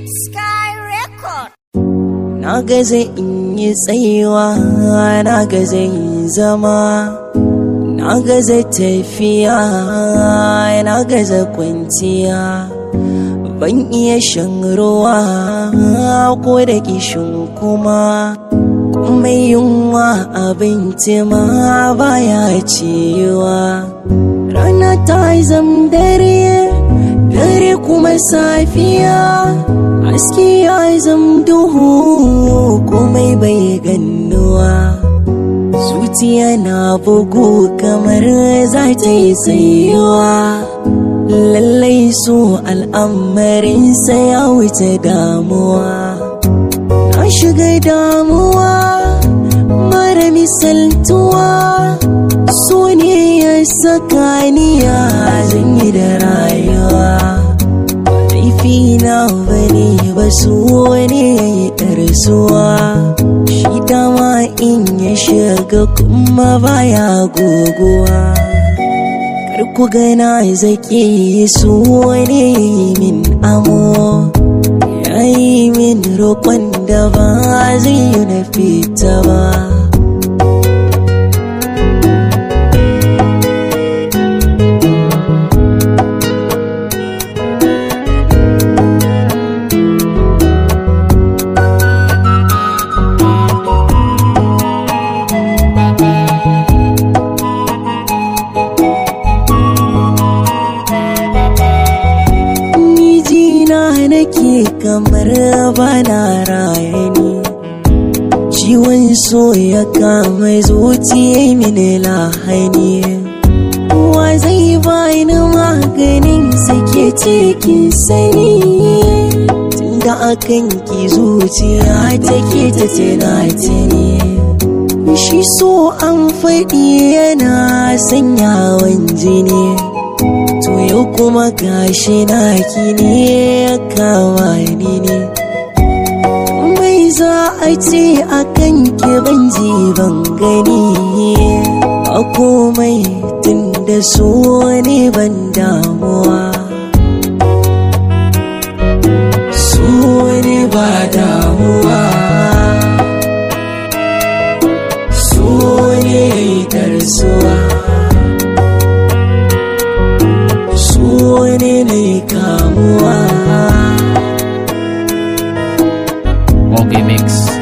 Sky Record. Na gaza in yi tsayuwa, na gaza yin zama, na gaza tafiya, na gaza kwanciya. Ban iya shan ruwa ko da kishin kuma, mai yunwa abinci ma baya ciwa. Rana ta zam dare, dare kuma safiya. Aski ya zam duhu komai bai gannuwa Zuciya na bugu kamar za ta yi tsayuwa Lallai so al'amarinsa ya wuce damuwa Na shiga damuwa mara misaltuwa So ne ya saka ni ya zan yi da rayuwa na bane ba su wani ya yi ɗarsuwa shi dama in ya shiga kuma baya goguwa kar ku gana zaki su wani ya yi min amo ya yi min roƙon da ba zai yi na fita ba nake kamar bana raye ni ciwon so ya kama zuciya mini lahani wa zai bani maganin sake cikin sani tunda akan ki zuciya take ta tunatini shi so an faɗi yana sanyawan jini to yau kuma gashi naki ne ya kama ni ne mai za a ce a kan ki ban ji ban gani a komai tun da so ne ban damuwa so ne ba damuwa so ne darsuwa wani ne kamuwa Mogi Mix.